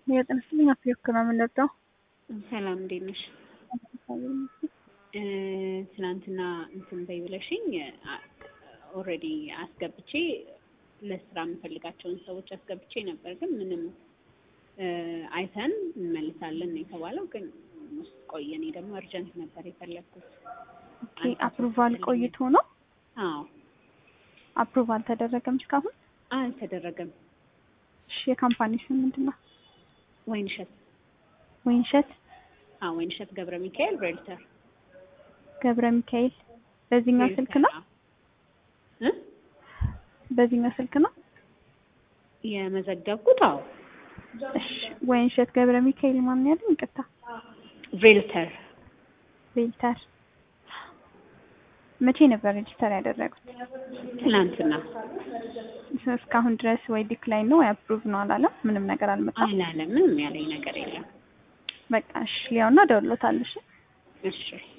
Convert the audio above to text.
የጥንስልኝ አፍሪክ ነው የምንወደው። ሰላም እንዴት ነሽ? ትናንትና እንትን በይ ብለሽኝ ኦልሬዲ አስገብቼ ለስራ የምፈልጋቸውን ሰዎች አስገብቼ ነበር፣ ግን ምንም አይተን እንመልሳለን ነው የተባለው። ግን ውስጥ ቆየ። እኔ ደግሞ እርጀንት ነበር የፈለግኩት። አፕሩቫል ቆይቶ ነው? አዎ አፕሩቭ አልተደረገም እስካሁን? አልተደረገም። እሺ የካምፓኒ ስም ምንድን ነው? ወይንሸት ወይንሸት አዎ ወይንሸት ገብረ ሚካኤል ሬልተር ገብረ ሚካኤል። በዚህኛው ስልክ ነው? እ በዚህኛው ስልክ ነው የመዘገብኩት? አዎ እሺ ወይንሸት ገብረ ሚካኤል ማን ያለኝ? ይቅርታ ሬልተር ሬልተር። መቼ ነበር ሬጅስተር ያደረጉት? ትናንትና እስካሁን ድረስ ወይ ዲክላይን ነው ወይ አፕሩቭ ነው አላለም? ምንም ነገር አልመጣም። አላለም። ምንም ያለኝ ነገር የለም። በቃ እሺ ሊያውና ደውሎታል። እሺ እሺ